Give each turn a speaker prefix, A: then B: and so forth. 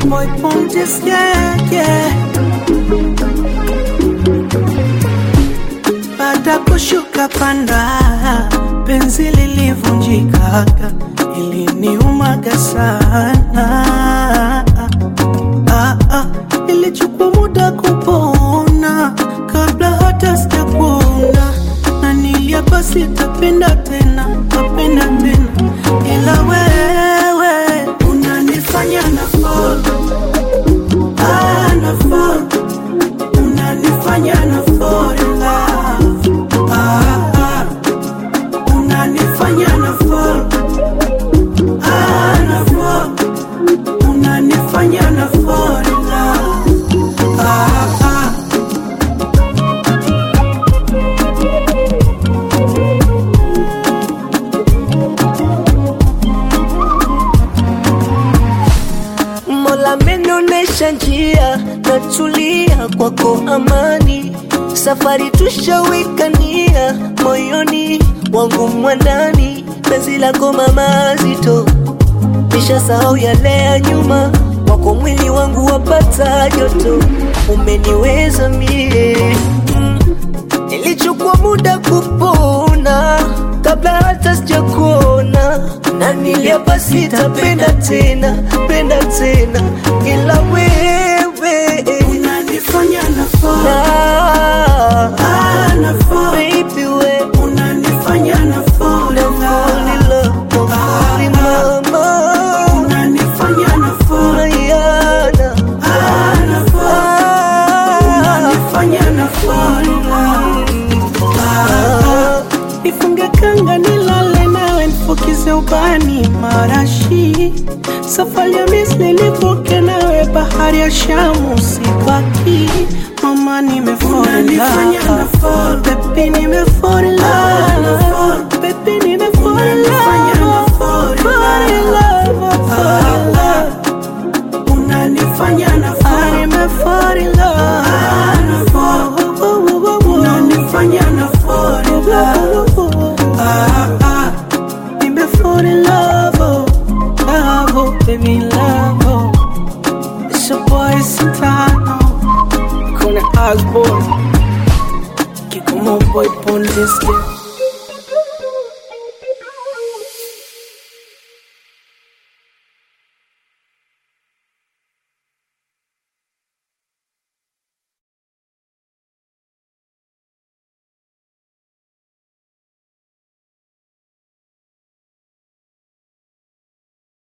A: boy Pontis, yeah, yeah. Baada kushuka panda, penzi lilivunjikaga, iliniumaga sana. Ah, ah, ilichukua muda kupona kabla hata sijapona, na niliapa sitapenda tena, tapenda tena, ila wewe unanifanya na fall, ah, na fall unanifanya na fall in love. Ah, ah. unanifanya na fall, ah, na fall. unanifanya na fall in love. Ah, ah.
B: Mola amenionyesha njia, natulia kwako amani. Safari tushawikania moyoni wangu mwandani, penzi lako mama zito, nishasahau yale ya nyuma, wako mwili wangu wapata joto, umeniweza mie mm. Ilichukua muda kupona kabla hata sijakuona, na niliapa sitapenda tena, penda tena, ila wewe
A: unanifanya na fall,
B: na
A: ah, na fall.
B: baby we
A: unanifanya na fall in
B: fall
A: love.
B: in love, fall in mama,
A: unanifanya na fall,
B: Mariana,
A: ah, na fall.
B: ah,
A: unanifanya na fall in love.
B: ah.
A: Nifunge kanga nilale nawe nifukize ubani marashi safari ya Misri nivuke nawe bahari ya Shamu sibaki mama nimefall in love baby nimefall in love baby nimefall in love fall in love fall in love unanifanya na fall nimefall in love unanifanya na fall in love ah ah nimefall in love oh love oh baby love oh it's your boy Santano Kuna Osborne Kikomo boy Pondis